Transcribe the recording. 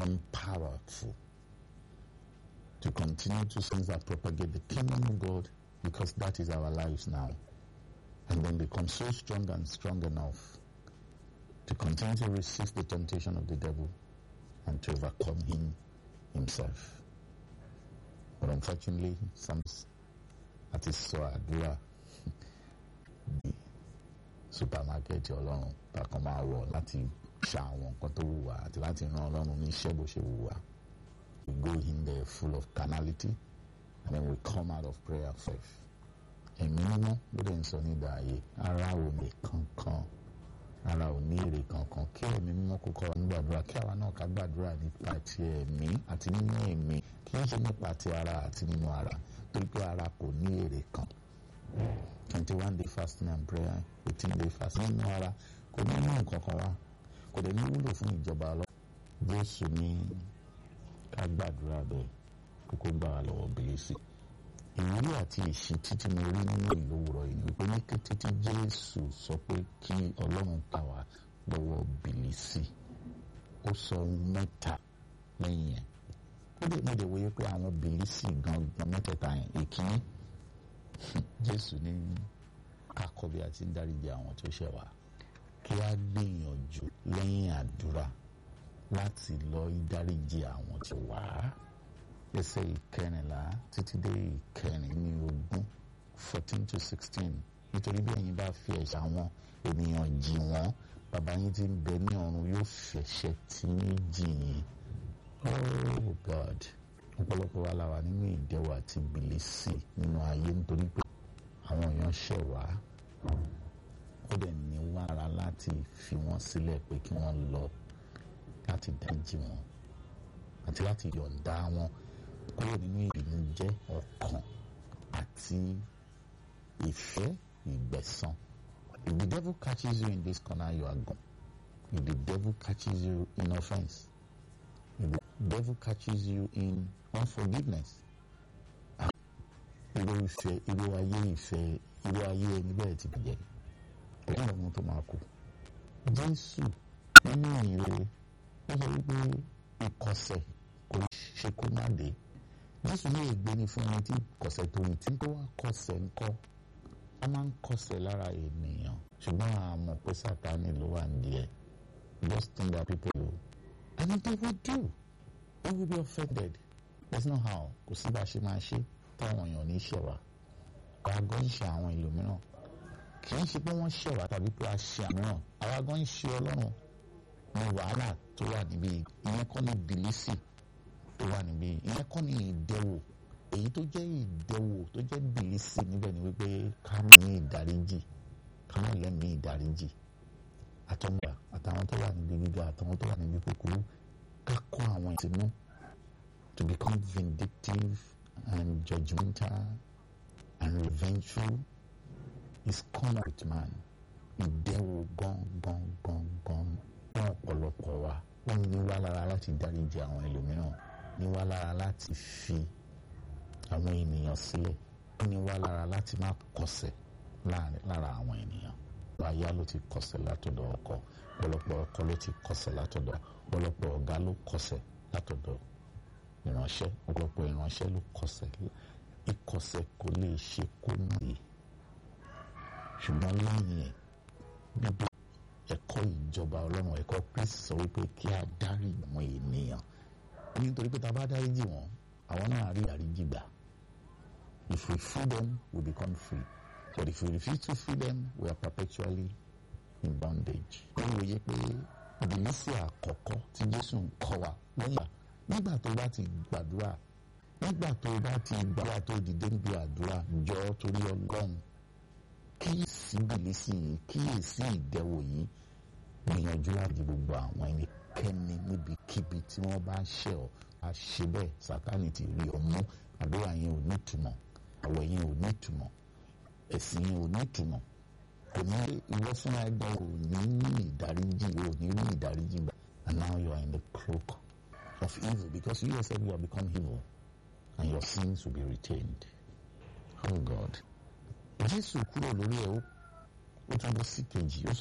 become powerful to continue to things that propagate the kingdom of God because that is our lives now. And then become so strong and strong enough to continue to resist the temptation of the devil and to overcome him himself. But unfortunately, some àti sọ àdúrà di supermarket ọlọ́run bákan máa wọ̀ láti ṣa àwọn nǹkan tó wù wá àti láti ran ọlọ́run ní iṣẹ́ bó ṣe wù wá. We go in there full of carnality and then we come out of prayer first. Ẹ̀mí mímọ́ ló dẹ̀ ń sọ ní ìdáyé ara ò ní kankan ara ò ní èrè kankan kí ẹ̀mí mímọ́ kó kọ́ wa ní gbàdúrà kí àwa náà ká gbàdúrà nípa ti ẹ̀mí àti nínú ẹ̀mí kì í ṣe nípa ti ara àti nínú ara torí pé ara kò ní èrè kan twenty one day fasting and prayer eighteen day fasting nínú ara kò ní mú nǹkan kan wá kò dẹ̀ ní wúlò fún ìjọba ọlọ́ Jésù ní ká gbàdúrà bẹ́ẹ̀ kókó gbà wá lọ́wọ́ bìlísì ìwúrí àti ìṣítí tí mo rí nínú ìlú òwúrọ̀ yìí wípé ní kété tí Jésù sọ pé kí Ọlọ́run tà wá lọ́wọ́ bìlísì ó sọ ohun mẹ́ta lẹ́yìn yẹn ó lè mọ̀ lè wòye pé àwọn bìlísì gangan mẹ́tẹ̀ẹ̀ta yẹn ìkíní Jésù ní kakọ bí a ti ń dáríji àwọn tó ṣẹ̀ wá kí a gbìyànjú lẹ́yìn àdúrà láti lọ dáríji àwọn tó wá ẹsẹ̀ ìkẹrìnlá títí dé ìkẹrìn ní ogún fourteen to sixteen nítorí bí ẹ̀yin bá fi ẹ̀ṣẹ̀ àwọn ènìyàn jì wọ́n bàbá yín tí ń bẹ ní ọ̀run yóò fẹ̀ṣẹ̀ tí ń jì yín oh God ọ̀pọ̀lọpọ̀ wa la wà nínú ìdẹwò àti bìlísì nínú ayé nítorí pé àwọn èèyàn ṣẹ̀ wá ó dẹ̀ ní wàrà láti fi wọ́n sílẹ̀ pé kí wọ́n lọ láti dáríjì wọn àti láti yọ̀ǹda wọn kúrò nínú ìbìnújẹ́ ọkàn àti ìfẹ́ ìgbẹ̀san. If the devil catches you in this corner, you are gone. If the devil catches you in offense, if the devil catches you in unforgiveness, irú ìfẹ́ irú ayé ìfẹ́ irú ayé ẹni bẹ́ẹ̀ ti bàjẹ́ ọ̀rọ̀ ọ̀hún tó máa kú. Jésù nínú ìrere ó sọ wípé ìkọsẹ̀ kò ṣe kó má dé jésù ní ègbé ni fún ẹni tí kọsẹ̀ tó ń tí tó wá kọsẹ̀ ńkọ́ a máa ń kọsẹ̀ lára ènìyàn ṣùgbọ́n a mọ̀ pé sátani ló wà nídìí just think that people do and if they will do they will be offended there's no how kò sí bá a ṣe máa ṣe táwọn èèyàn ní ṣẹ̀wá àwa gan ń ṣe àwọn ìlú mìíràn kì í ṣe pé wọ́n ṣẹ̀wá tàbí pé a ṣe àmìíràn àwa gan ń ṣe ọlọ́run ní wàhálà tó wà níbí ìyẹn kọ́ ní bìlísì tó wà níbí ìyẹn kọ́ ní ìdẹ́wò èyí tó jẹ́ ìdẹ́wò tó jẹ́ bìlísì níbẹ̀ ni wípé ká má ní ìdáríjì ká má lẹ́mìí ìdáríjì àtọ́mọ̀gbà àtàwọn tó wà níbi gíga àtàwọn tó wà níbi kúkúrú ká kọ́ àwọn ìtìmú to become vindictive and judgmental and revengeful is common with man ìdẹ́wò gan gan gan gan fún ọ̀pọ̀lọpọ̀ wa wọ́n ní wá lára láti dáríji àwọn ẹlòmíràn ní wá lára láti fi àwọn ènìyàn sílẹ̀ wọ́n ní wá lára láti má kọsẹ̀ lára àwọn ènìyàn aya ló ti kọsẹ̀ látọ̀dọ̀ ọkọ ọ̀pọ̀lọpọ̀ ọkọ ló ti kọsẹ̀ látọ̀dọ̀ ọ̀pọ̀lọpọ̀ ọ̀gá ló kọsẹ̀ látọ̀dọ̀ ìránṣẹ́ ọ̀pọ̀lọpọ̀ ìránṣẹ́ ló kọsẹ̀ ìkọsẹ̀ kò lè ṣe kó nìyí ṣùgbọ́n lẹ́yìn ẹ̀ níbi ẹ̀kọ́ ìjọba ọlọ́run ẹ̀kọ́ kristi sọ wípé kí a dárí àwọn ènìyàn nítorí pé tá a bá dáríjì wọn àwọn náà rí àríjì gbà if we free them we become free but if we refuse to free them we are perpetually in bondage. ó wòye pé ìbílísì àkọ́kọ́ tí jésù ń kọ́ wa lẹ́yìn nígbà tó bá ti gbàdúrà nígbà tó bá ti gbàdúrà tó dìde níbi àdúrà jọ torí ọlọ́run kíyèsí bìlísì yìí kíyèsí ìdẹwò yìí gbìyànjú láti gbogbo àwọn ẹnikẹ́ni níbikíbi tí wọ́n bá ń ṣẹ̀ ọ́ a ṣe bẹ́ẹ̀ sátánì ti rí ọ mú àdúrà yẹn ò ní ìtumọ̀ àwẹ̀ yẹn ò ní ìtumọ̀ ẹ̀sìn yẹn ò ní ìtumọ̀ kò ní ìwọ fúnra ẹgbẹ́ ò ní ní ìdáríjì ò ní ní ìdáríjì gbà and now you are in the cloak of evil because you yourself you have become evil and your sins will be retained oh God jésù kúrò lórí ẹ̀ ó tún bọ́ sí kejì ó sọ